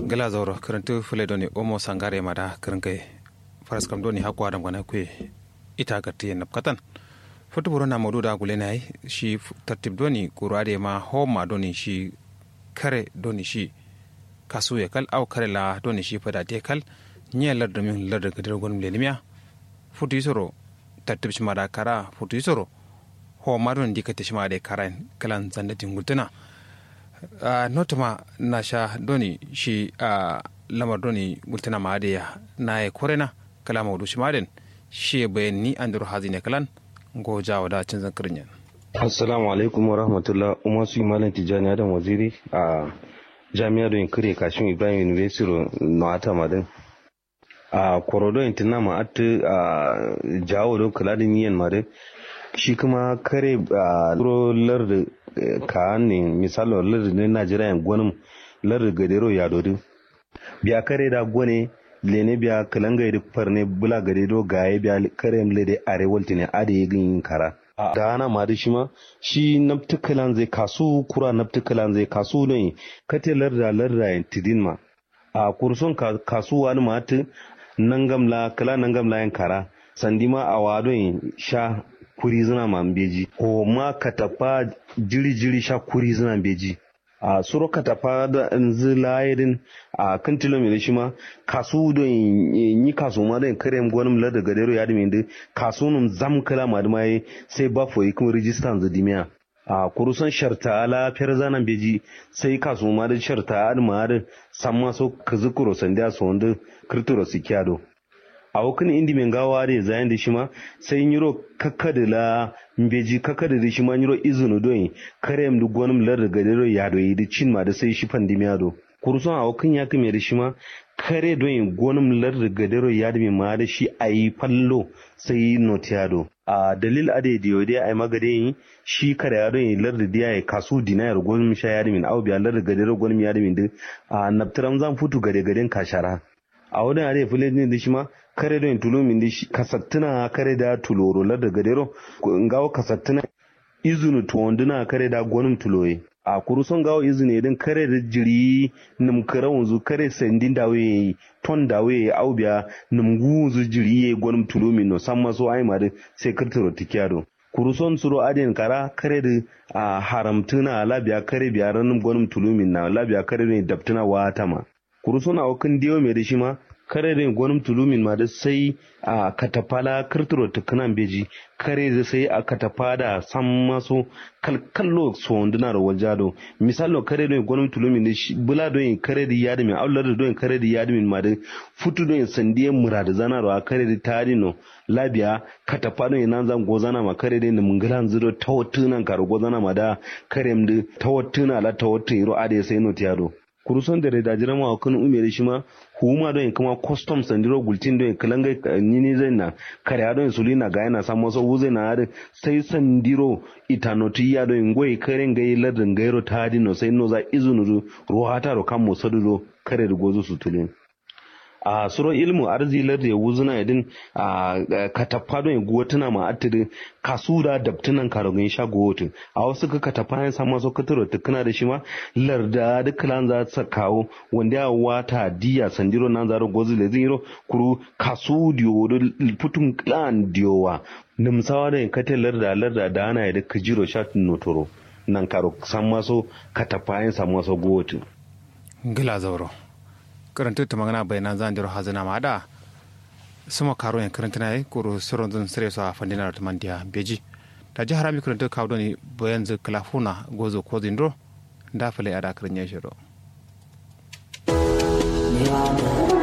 gala zauro karantu fule doni omo sangare mada karankai faras kam doni hakwa adam gana kwe ita gatti en katan foto buru na modu da gule nai shi tartib doni kurade ma homa doni shi kare doni shi kasu ya kal au kare la doni shi fada te kal nye lar domin lar da gadar gonum lelimiya futu isoro tartib shi mada kara futu isoro homa doni dikata shi mada kara kalan zandatin gultuna Uh, notama na sha doni shi a uh, lamar doni gultana ma ya na ya korena kala maudu shi maden shi bayan ni an duru hazi ne kalan go jawo da cin zankirin yan. assalamu alaikum wa rahmatullah umar su malam tijjani adam waziri a jami'ar don kare kashin ibrahim university na ata madin a korodo intina ma atu a jawo don kula da niyan madin shi kuma kare a lar ka ne misali lar ne najeriya gwanin lar gadero ya dodin biya kare da gwane lene biya kalanga da farne bula gade do gaye biya kare mle da arewal tine ade yin kara da ana ma da shi ma shi naftukalan zai kasu kura naftukalan zai kasu ne kate larda larda tidin ma a kurson kasu wani ma ta nangamla kala nangamla yan kara sandima a wadon sha kuri zina man beji ko ma katafa jiri jiri sha kuri zina beji a suro katafa da nzi layirin a kan tilomita shi ma kasu don yi kasu ma don kare gwanin lar da gadero ya dimi da kasu nun zam kala ma da mai sai ba foyi kuma rijistan zadimiya a kurusan sharta ala fiyar zanen beji sai kasu ma da sharta adama da samma so kazi kuro sandiya so wanda kirturo sikiyado a wakan indi men gawa da zayan da shi ma sai yiro kakkada la mbeji kakkada da shi ma yiro izunu don karem du gonum lar da gadero ya do yi cin ma da sai shi pandemiya do kurson a wakan ya kame da shi ma kare don gonum lar da gadero ya da ma da shi ayi fallo sai notiado a dalil ade da yode ai magade yi shi kare ya don lar da diya ya kasu dinayar gonum sha ya da min au biya lar da gadero gonum ya da min da a naftaram zan futu gade gaden kashara a wurin are fulani ne da shi ma kare da tulo min da kasattuna kare da tuloro la da gadero ngawo kasattuna izunu tuwanduna kare da gwanin tuloye a kuruson gawo izini din kare da jiri nim kare wanzu kare sandin dawe ton dawe aubiya nim guzu jiri ye gwanin tulo min no san maso ai ma sai kirtiro tikiyado kuruson suro adin kara kare da a haramtuna labiya kare biya ranin gwanin tulo min na labiya kare ne dabtuna wata ma kuruson a wakin diyo mai da shi ma kare da gwanin tulumin ma da sai a katafala kirtiro tukunan beji kare da sai a katafa da san maso kalkallo so wanduna da waljado misalo kare da gwanin tulumin da shi bula don kare da yadi min aular da don kare da yadi min ma da futu don sandiyan mura da zana da kare da tarino labiya katafa don nan zan gozana ma kare da mungilan zuro tawattunan karo gozana ma da kare da tawattuna la tawattu iro ade sai no tiyado kuruson da da jira ma kan umere shi ma huma don kuma custom sandiro gultin don kalanga nini zai na kare don sulina ga yana samu wasu wuze na hada sai sandiro itanoti ya don goyi karen gai ladin gairo ta dino sai no za izunu ruwa ta ro kan musadu kare da gozo su tulin a suro ilmu arzilar da ya wuzuna idin a katappa don ya guwatuna ma atiri kasu da dabtunan karogin sha guwotu a wasu ka katappa ya samu wasu kataro tukuna da shi ma larda da kalan za ta kawo wanda ya wata diya sandiro nan zaro gozi da zero kuru kasu diyo da putun klan diyowa nimsawa da kate larda larda da ana ya da kajiro sha notoro nan karo san maso katappa ya samu wasu guwotu. Gila zauro. karanta ta magana bayanan zan jiro hazina ma da sama karo yan karanta na kuro siron zan sire su a fandina da mandiya beji da jihar ami karanta kawo ne bayan zai kalafuna gozo ko zindro da fale a da karin ya shiro.